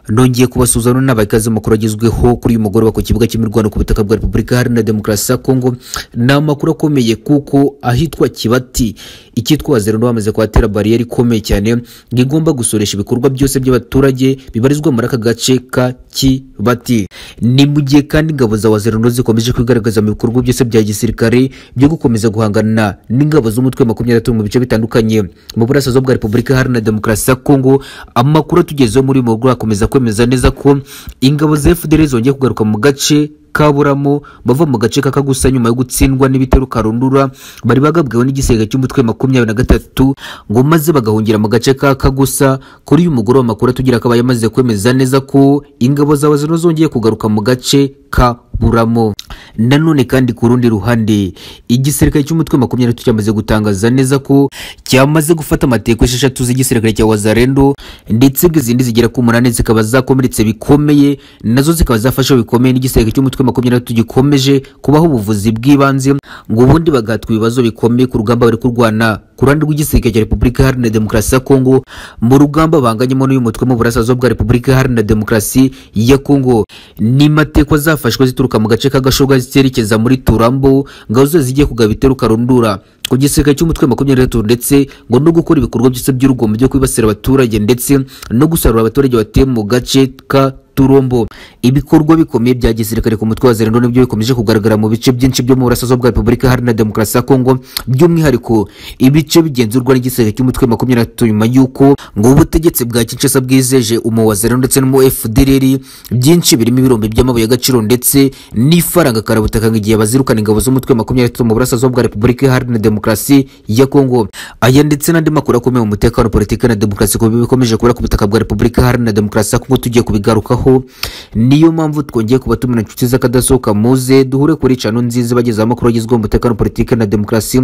nongeye kubasuhuza noneho nabaye ikaze amakuru agezweho kuri uyu mugoroba ku kibuga cy'imirwano ku butaka bwa repubulika iharanira demokarasi ya kongo ni amakuru akomeye kuko ahitwa kibati icyitwa zero bamaze kuhatera bariyeri ikomeye cyane ngo igomba gusoresha ibikorwa byose by'abaturage bibarizwa muri aka gace ka kibati ni mu gihe kandi ingabo za wazerano zikomeje kwigaragaza mu bikorwa byose bya gisirikare byo gukomeza guhangana n'ingabo z'umutwe wa makumyabiri mu bice bitandukanye mu burasirazuba bwa repubulika iharanira demokarasi ya kongo amakuru atugezeho muri uyu mugoroba akomeza kwemeza neza ko ingabo za fdr zongeye kugaruka mu gace kaburamo bava mu gace kaka gusa nyuma yo gutsindwa n'ibitero karundura bari bagabweho n'igisenge cy'umutwe makumyabiri na gatatu ngo maze bagahungira mu gace kaka gusa kuri uyu mugoroba amakuru atugira akaba yamaze kwemeza neza ko ingabo zawe zino zongeye kugaruka mu gace ka buramo nanone kandi ku rundi ruhande igisirikare cy'umutwe makumyabiri n'atatu cyamaze gutangaza neza ko cyamaze gufata amateko esheshatu z'igisirikare cya wazarendo ndetse izindi zigera ku munani zikaba zakomeretse bikomeye nazo zikaba zafashwe bikomeye n'igisirikare cy'umutwe makumyabiri n'atatu gikomeje kubaho ubuvuzi bw'ibanze ngo ubundi bagahatwa ibibazo bikomeye ku rugamba bari kurwana ku ruhande rw'igisirikare cya repubulika iharanira demokarasi ya kongo mu rugamba banganyemo n'uyu mutwe mu burasirazuba bwa repubulika iharanira demokarasi ya kongo ni mateko zafashwe zituruka mu gace k'agashoga zerekeza muri turambo ngabo zose zigiye kugaba ibitero karundura ku gisirikare cy'umutwe makumyabiri gatatu ndetse ngo no gukora ibikorwa byose by'urugomo byo kwibasira abaturage ndetse no gusarura abaturage batuye mu gace ka turombo ibikorwa bikomeye bya gisirikare ku mutwe wa zerendo nibyo bikomeje kugaragara mu bice byinshi byo mu burasirazuba bwa repubulika iharanira demokarasi ya kongo by'umwihariko ibice bigenzurwa n'igisirikare cy'umutwe makumyabiri na gatatu nyuma y'uko ngo ubutegetsi bwa kinshasa bwizeje umu wa zerendo ndetse n'umu fdr byinshi birimo ibirombe by'amabuye y'agaciro ndetse n'ifaranga karabutaka ngo igihe bazirukana ingabo z'umutwe makumyabiri na gatatu mu burasirazuba bwa repubulika iharanira demokarasi ya kongo aya ndetse n'andi makuru akomeye mu mutekano politiki na demokarasi ku bikomeje kubera ku butaka bwa repubulika iharanira demokarasi ya kongo tugiye kubigarukaho niyo mpamvu twongeye kubatumira inshuti z'akadasohoka muze duhure kuri cano nziza bagezaho amakuru agezweho umutekano politiki na demokarasi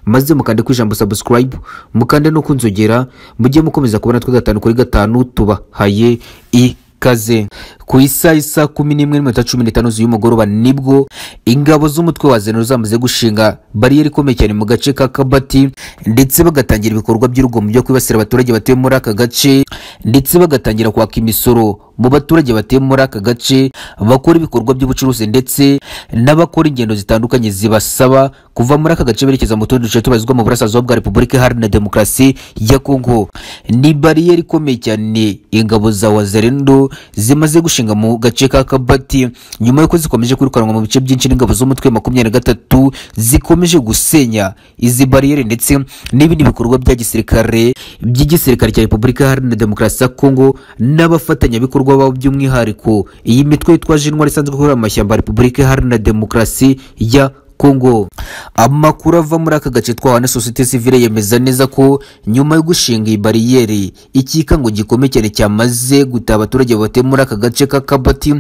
maze mukande ku ijambo subscribe mukande no kunzogera mujye mukomeza kubona twe gatanu kuri gatanu tubahaye ikaze ku isaha isa kumi n'imwe n'iminota cumi n'itanu z'umugoroba nibwo ingabo z'umutwe wa zeno zamaze gushinga bariyeri ikomeye cyane mu gace ka kabati ndetse bagatangira ibikorwa by'urugomo byo kwibasira abaturage batuye muri aka gace ndetse bagatangira kwaka imisoro mu baturage batuye muri aka gace bakora ibikorwa by'ubucuruzi ndetse n'abakora ingendo zitandukanye zibasaba kuva muri aka gace berekeza mu tundi duce tubarizwa mu burasirazuba bwa repubulika iharanira demokarasi ya kongo ni bariyeri ikomeye cyane ingabo za wazerendo zimaze gushinga mu gace ka kabati nyuma y'uko zikomeje kwirukanwa mu bice byinshi n'ingabo z'umutwe makumyabiri na gatatu zikomeje gusenya izi bariyeri ndetse n'ibindi bikorwa bya gisirikare by'igisirikare cya repubulika iharanira demokarasi ya kongo n'abafatanyabikorwa bikorwa babo by'umwihariko iyi mitwe yitwaje intwari isanzwe ikorera amashyamba repubulika iharanira demokarasi ya kongo amakuru ava muri aka gace twahawe na sosiyete sivile yemeza neza ko nyuma yo gushinga iyi bariyeri ikikango gikomeye cyane cyamaze gutaha abaturage batuye muri aka gace k'akabati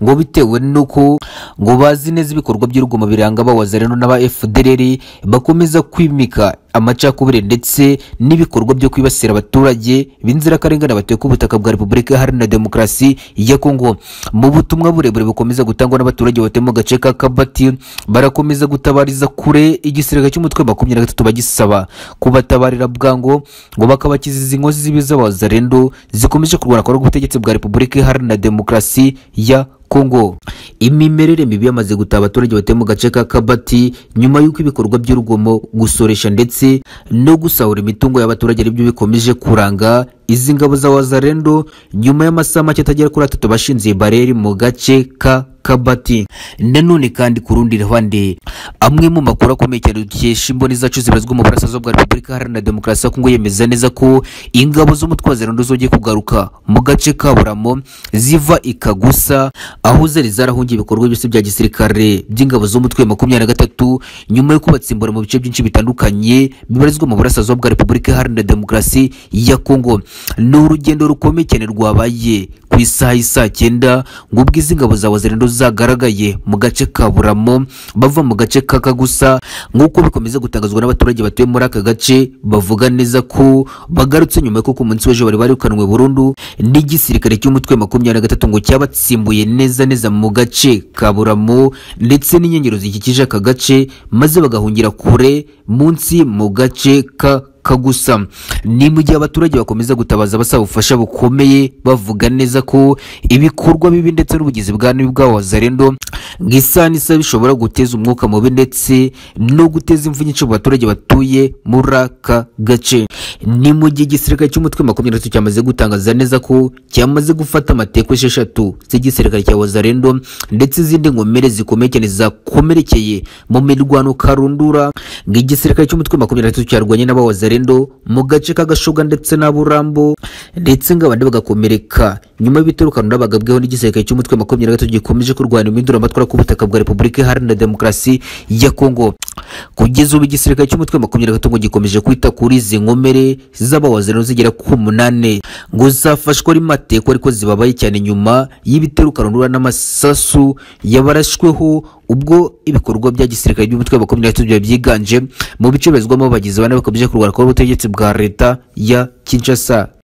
ngo bitewe nuko ngo bazi neza ibikorwa by'urugomo biranga abawazareno n'aba fdr bakomeza kwimika amacakubiri ndetse n'ibikorwa byo kwibasira abaturage b'inzirakarengane batuye ku butaka bwa repubulika iharanira demokarasi ya kongo mu butumwa burebure bukomeza gutangwa n'abaturage batuye mu gace ka kabati barakomeza gutabariza kure igisirikare cy'umutwe makumyabiri na gatatu bagisaba kubatabarira bwango ngo bakabakiza izi nkozi zibi z'abazarendo zikomeje kurwana kwa ubutegetsi bwa repubulika iharanira demokarasi ya kongo imimerere mibi yamaze gutaha abaturage batuye mu gace ka kabati nyuma y'uko ibikorwa by'urugomo gusoresha ndetse no gusahura imitungo y'abaturage aribyo bikomeje kuranga izi ngabo za wazarendo nyuma y'amasaha make atagera kuri atatu bashinze bareri mu gace ka kabati nanone kandi ku rundi ruhande amwe mu makuru akomeye cyane dukesha imboni zacu zibarizwa mu burasirazuba bwa repubulika iharanira demokarasi ya kongo yemeza neza ko ingabo z'umutwe wa zerando zongeye kugaruka mu gace ka buramo ziva ikagusa aho zari zarahungiye ibikorwa byose bya gisirikare by'ingabo z'umutwe makumyabiri na gatatu nyuma yo kubatsimbura mu bice byinshi bitandukanye bibarizwa mu burasirazuba bwa repubulika iharanira demokarasi ya kongo ni urugendo rukomeye cyane rwabaye ku isaha y'isaa cyenda ngo ubwize ingabo za wazirendo zagaragaye mu gace ka buramo bava mu gace kaka gusa nk'uko bikomeza gutangazwa n'abaturage batuye muri aka gace bavuga neza ko bagarutse nyuma y'uko ku munsi w'ejo bari barirukanwe burundu n'igisirikare cy'umutwe makumyabiri na gatatu ngo cyabatsimbuye neza neza mu gace ka buramo ndetse n'inkengero zikikije aka gace maze bagahungira kure munsi mu gace ka runaka gusa ni mu gihe abaturage bakomeza gutabaza abasaba ubufasha bukomeye bavuga neza ko ibikorwa bibi ndetse n'ubugizi bwa nabi bw'abazarendo nk'isanisa bishobora guteza umwuka mubi ndetse no guteza imvu nyinshi mu baturage batuye muri aka gace ni mu gihe igisirikare cy'umutwe makumyabiri na gatatu cyamaze gutangaza neza ko cyamaze gufata amateko esheshatu z'igisirikare cya wazarendo ndetse izindi nkomere zikomeye cyane zakomerekeye mu mirwano karundura ng'igisirikare cy'umutwe makumyabiri na gatatu cyarwanye n'abawazarendo mu gace k'agashoga ndetse n'aburambo ndetse ngo abandi bagakomereka nyuma y'ibitero karundura bagabweho n'igisirikare cy'umutwe makumyabiri na gatatu gikomeje kurwanya impinduramatwara ku butaka bwa repubulika iharanira demokarasi ya kongo kugeza ubu igisirikare cy'umutwe makumyabiri na gatatu ngo gikomeje kwita kuri izi nkomere z'abawazarendo zigera ku munani ngo zafashwe ari mateko ariko zibabaye cyane nyuma y'ibitero karundura n'amasasu yabarashweho ubwo ibikorwa bya gisirikare by'umutwe wa makumyabiri na gatatu biba byiganje mu bice bizwamo abagizi bane bakomeje kurwara kuba ubutegetsi bwa leta ya kinshasa